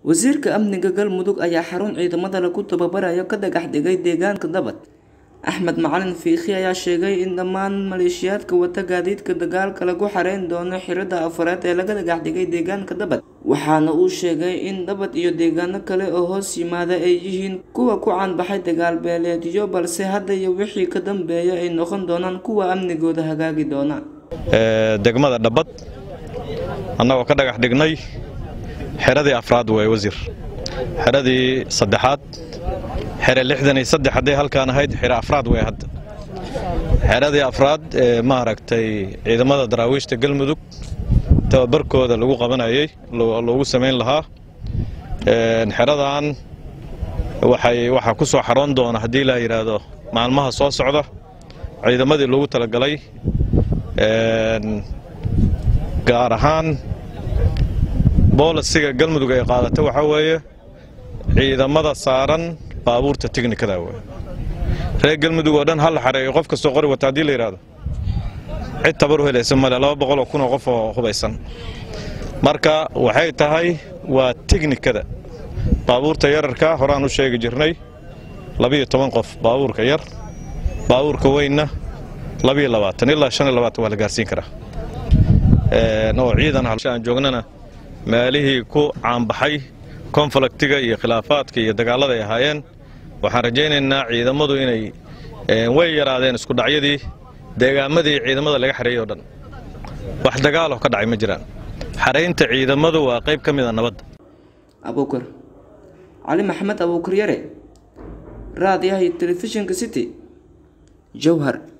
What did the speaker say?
wasiirka amniga galmudug ayaa xarun ciidamada lagu tababarayo ka dhagax dhigay deegaanka dabad axmed macalin fiikhi ayaa sheegay in dhammaan maleeshiyaadka wata gaadiidka dagaalka lagu xareyn doono xirada afareed ee laga dhagax dhigay deegaanka dabad waxaana uu sheegay in dabad iyo deegaano kale oo hoos yimaada ay yihiin kuwa ku caanbaxay dagaal beeleedyo balse hadda iyo wixii ka dambeeya ay noqon doonaan kuwa amnigooda hagaagi doona degmada dhabbad annagoo ka dhagax dhignay xeradii afraad way wasiir xeradii saddexaad xere lixdan iyo saddex hadday halkaan ahayd xere afraad way hadda xeradii afraad ee maaragtay ciidamada daraawiishta galmudug tababarkooda lagu qabanayay loogu samayn lahaa xeradan waxay waxaa ku soo xaroon doona haddii la yidhaahdo maalmaha soo socda ciidamadii loogu talagalay gaar ahaan boolisiga galmudug ay qaadata waxaa weeye ciidamada saaran baabuurta tiknikada wey reer galmudug oo dhan hal xareeyo qof kastoo qori wata haddii la yidhaahdo cid tabar u helaysa male laba boqoloo kun oo qof oo hubaysan marka waxay tahay waa tiknikada baabuurta yararka horaan u sheegi jirnay labiyo toban qof baabuurka yar baabuurka weynna labiyo labaatan ilaa shan iyo labaatan waa la gaarsiin karaa oo ciidan aan joognana meelihii ku caanbaxay konfliktiga iyo khilaafaadka iyo dagaallada ay ahaayeen waxaan rajaynaynaa ciidamadu inay way yaraadeen iskudhacyadii deegaamadii ciidamada laga xareeyey o dhan wax dagaaloo ka dhacay ma jiraan xaraynta ciidamadu waa qayb ka mid a nabadda abuukar cali maxamed abuukar yare raadiyaha iyo telefishinka city jowhar